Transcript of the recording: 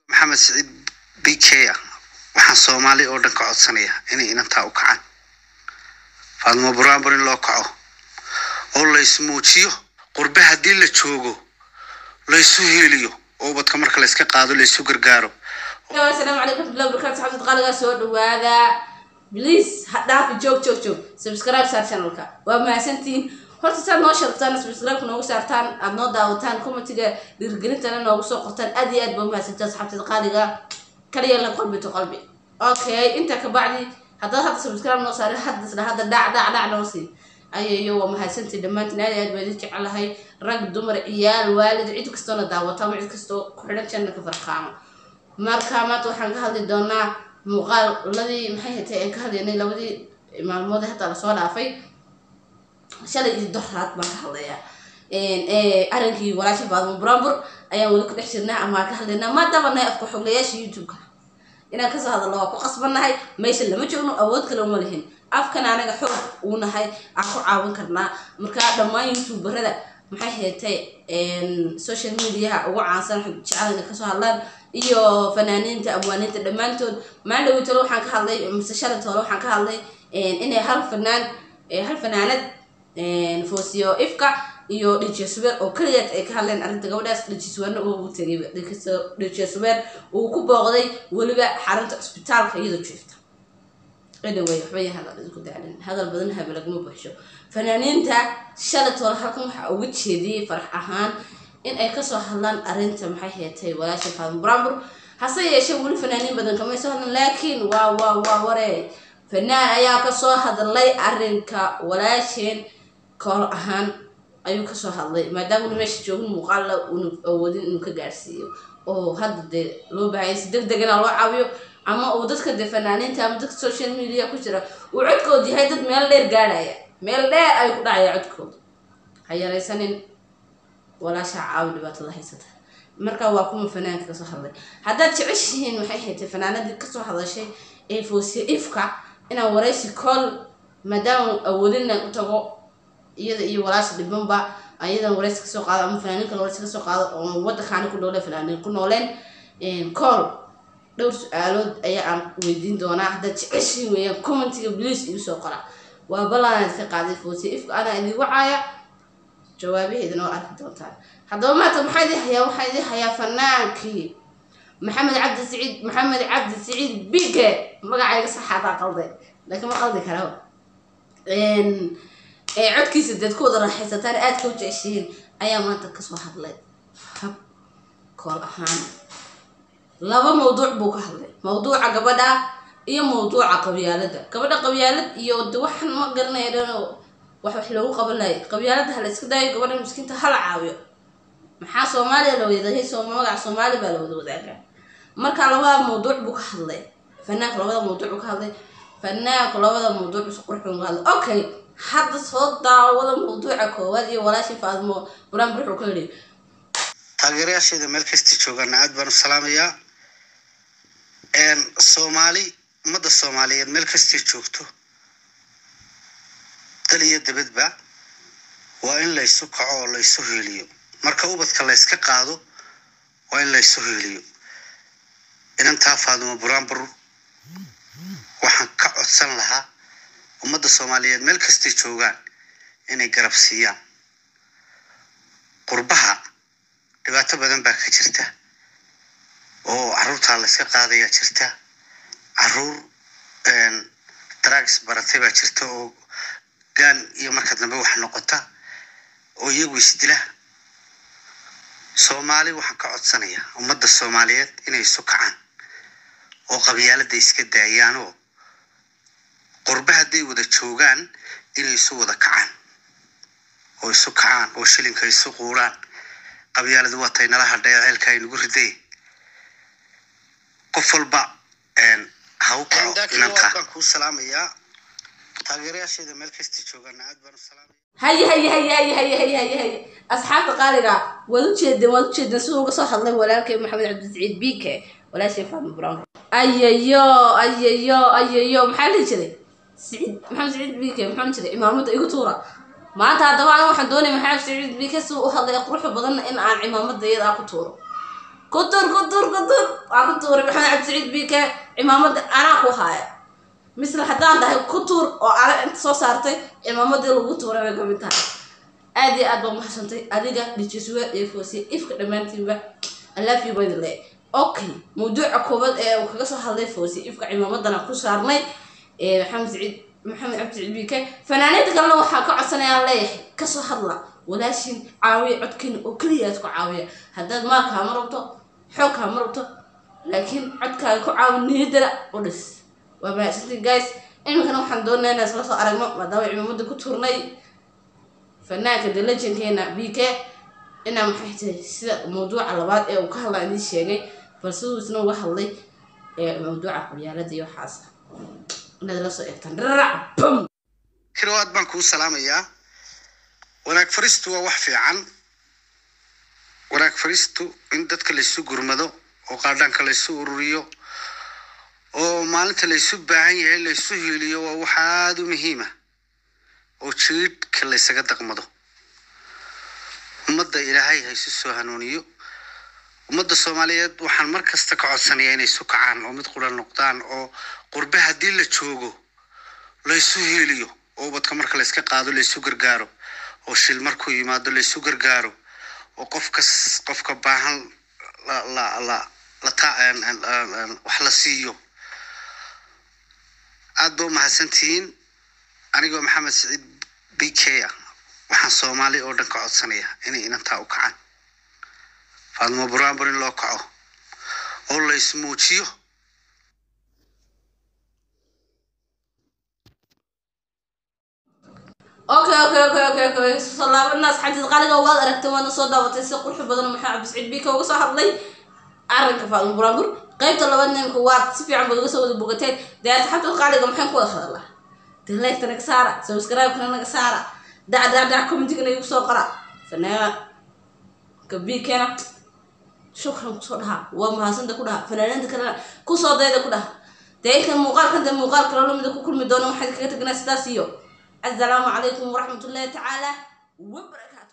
maxamed siciid b k ah waxaan soomaali oo dhan ka codsanaya inay inantaa u kacaan faadmo buraanbur in loo kaco oo laysmuujiyo qurbe haddii la joogo laysu hiiliyo oo ubadka marka layska qaado laysu gargaaro asalaamu calaykum warahmatullahi wabarakatu xabsad qaaligaa soo dhawaada bliis ha dhaafi joog joog joog subscribe saar channelka waa mahadsantihiin horta saad noo sharaftaan subscribe noogu saartaan aad noo daawataan commentiga dhiirigelintana noogu soo qortaan aad iyo aad baa umahadsantaa saxabtada qaaliga kaliya la qalbi to qalbi okay intaa kabacdi haddaad hadda subscribe noo saarin hadda isla hadda dhac dhac dhac noo sii ayayo waa mahadsantii dhammaantiin aad iyo aad baa idin jecelahay rag dumar ciyaal waalid cid kastoona daawata ama cid kastoo ku xidhan channelka farqaamo marka maanta waxaan ka hadli doonaa muuqaaladii maxay hatay aan ka hadlaynay labadii maalmood ee hadda lasoo dhaafay shalay iyo doraad baan ka hadlayaa arrinkii walaasha faadmo buraanbur ayaan weli ku dhex jirnaa ama ka hadlaynaa maadaama nahay afka xoglayaasha youtube-ka inaan kasoo hadalno waa ku qasbannahay meesha lama joogno awood kale uma lihin afkan anaga xoog uu nahay aan ku caawin karnaa marka dhammaan youtuberada maxay heetay social mediaha ugu caansan jecel inay kasoo hadlaan iyo fanaaniinta abwaaniinta dhammaantood maalin talo waxaan ka hadlay mise shalay tolo waxaan ka hadlay inay hal fanaan hal fanaanad foosiyo ifka iyo dj subeer oo keligeed ay ka hadleen arrinta gabadhaas dj subeerna uu tegay dj subeer uu ku booqday weliba xarunta cisbitaalka iyadoo jiifta anyway waxba ya hadal isku daclin hadal badan habe laguma buuxsho fanaaniinta shalay tolo halkan waxaa uga jeediyey farax ahaan in ay kasoo hadlaan arrinta maxay heetay walaasha faadmo buraanbur hase yeeshee weli fanaaniin badan kamay soo hadlan laakiin waa waa waa waree fanaan ayaa kasoo hadlay arrinka walaasheen kool ahaan ayuu kasoo hadlay maadaama unu meesha joogin muuqaalla unu awoodin inuu ka gaarsiiyo oo hadda dee loo baahaya si deg deg inaa loo caawiyo ama uu dadka dee fanaaniinta ama dadka social media ku jira uu codkood yahay dad meel dheer gaadhaya meel dheer ay ku dhacaya codkooda ha yaraysanin walaasha caawi dhibaatada haysata marka waa kuma fanaanka kasoo hadlay haddaad jeceshihiin maxay haytay fanaanadii kasoo hadashay ee foosiye ifka inaan waraysi kool maadaama awoodin inaan u tago iyada iyo walaasha dhibanba iyadan waraysi kasoo qaado ama fanaaniin kale waraysi kasoo qaado oo wadankaani ku dhowle fanaaniin ku nooleen kool dhowr su-aalood ayaa aan weydiin doonaa haddaad jeceshihiin weeyaan commentiga bliis igu soo qora waa ballaanaad ka qaaday foosiye ifka anaa idin wacaaya jawaabaheedana waa arki doontaan haddaba maanta maxaa idin hayaa waxaa idin hayaa fanaankii maxamed cabdi siciid maxamed cabdi siciid bige magacayga saxaadaa qalday laakiin ma qaldi kara codkiisa deed ku wada raaxaysataan aad ka jeceshihiin ayaa maanta kasoo hadlay hab kool ahaan laba mawduuc buu ka hadlay mawduuca gabadha iyo mawduuca qabyaalada gabadha qabyaalad iyo de waxaan ma garanaya dhan wax wax loogu qaban lahay qabyaalada hala iska daayo gabadha miskiinta hala caawiyo maxaa soomaaliya la wadahay magaca soomaali baa la wada wadaagaa marka labada mawduuc buu ka hadlay fanaanku labada mawduuc buu ka hadlay fanaanku labada mawduuc isu qurxun ka hadlay okay hadda soo daawada mawduuca koowaad iyo walaashii faadmo buraanbur wuxuu ka yidhi taageerayaasheeda meel kasta joogaana aad baan u salaamayaa soomaali ummadda soomaaliyeed meel kastay joogto dal iyo dabadba waa in laysu kaco oo laysu hiiliyo marka ubadka layska qaado waa in laysu hiiliyo inantaa faadimo buraanbur waxaan ka codsan lahaa ummadda soomaaliyeed meel kastay joogaan inay garab siiyaan qurbaha dhibaato badan baa ka jirta oo caruurtaa layska qaadayaa jirta caruur drags baratay baa jirta oo gaan iyo marka dambe wax noqota oo iyagu isdila soomaali waxaan ka codsanayaa ummadda soomaaliyeed inay isu kacaan oo qabyaalada iska daayaan oo qurbe hadday wada joogaan inay isu wada kacaan oo isu kacaan oo shilinka isu quuraan qabyaaladu waa tay nala hadhaya ceelka ay nagu riday qof walba ha u kaco inantaa baan kuu salaamayaa taageerayaasheeda meel kasta joogaana aad baan u salaamaya haye haye haye haye haye haye haye haye asxaabta qaaliga waad ujeedeen waad ujeedeen siduu uga soo hadlay walaalkay maxamed cabdisiciid bike walaashay faadmo brown ayayo ayayo ayayo maxaa lihi jiray siciid maxamed siciid bike maxaa jiray cimaamada igu tuura maanta haddaba ana waxaan doonaya maxamed siciid bike si u hadlay quruxda badanna in aan cimaamada iyada ku tuuro ku tur ku tur ku tur aan ku tuuray maxamed cabdisaciid biike cimaamada anaa ku haaya misle haddaan dhahay ku tuur oo ana inta soo saartay cimaamadii lagu tuuray bay kamid tahay aad iyo aad baa mahadsantahay adiga dijiswe iyo foosiye ifka dhammaantiinba alaafiyo baydi le okay mawduuca koobaad ee uu kaga soo hadlay foosiye ifka cimaamadana ku saarnay ee maxamed saciid maxamed cabdi saciid biike fanaaniinta kalena waxaa ka codsanayaan leeyahay kasoo hadla walaashin caawiya codkiina oo keliya aad ku caawiya haddaad maalkaa ma rabto xoogkaa ma rabto laakiin codkaaga ku caawi niyadana u dhis waa mahadsantiin guys iminkana waxaan doonaa inaan isla soo aragno maadaama cimaamada ku turnay fanaanka dalajankeena b k inaa maxay tahay sida mawduuca labaad ee uu ka hadlaa idiin sheegay balse uu isna uga hadlay ee mawduuca qabyaalada iyo waxaas inaad la soo eegtaan dharac bam kiro aad baan kuu salaamayaa wanaag faristu waa wax fiican wanaag faristu in dadka laysu gurmado oo qaadhaanka laysu ururiyo oo maalinta laysu baahan yahay laysu hiiliyo waa wax aada u muhiima oo jiidhka laysaga daqmado ummadda ilaahay ha isu soo hanuuniyo ummadda soomaaliyeed waxaan mar kasta ka codsanayaa inay isu kacaan oo mid quran noqdaan oo qurbe haddii la joogo laysu hiiliyo oo ubadka marka layska qaado laysu gargaaro oo shil markuu yimaado laysu gargaaro oo qofkas qofka baahan la la la la ta wax la siiyo aad ba u mahadsantihiin anigoo maxamed saciid b k ah waxaan soomaali oo dhan ka codsanaya inay inantaa u kacaan faadmo buraanbur in loo kaco oo la ismuujiyo okay okay okay okay okay soo laabanaas xantiid qaaliga waad aragtay waadna soo daabatay si qurux badan maxaa cabdisciid biika uga soo hadlay arrinka faadmo buraanbur qaybta labaad nimka waad si fiican baad uga soo wada bogateen dee asxaabta qaaliga maxaan ku wada hadalaa dee leegta naga saara subscribe-kana naga saara dac dac dac commentigana igu soo qora fanaanka biikeena shukran kusoo dhaha waa mahadsanta ku dhaha fanaaniinta kalena kusoo dayda ku dhaha dee inkan muuqaalkan dee muuqaal kale lamida ku kulmi doono waxaad kaga teganaa sidaas iyo السلام عليكم ورحمة الله تعالى وبركاته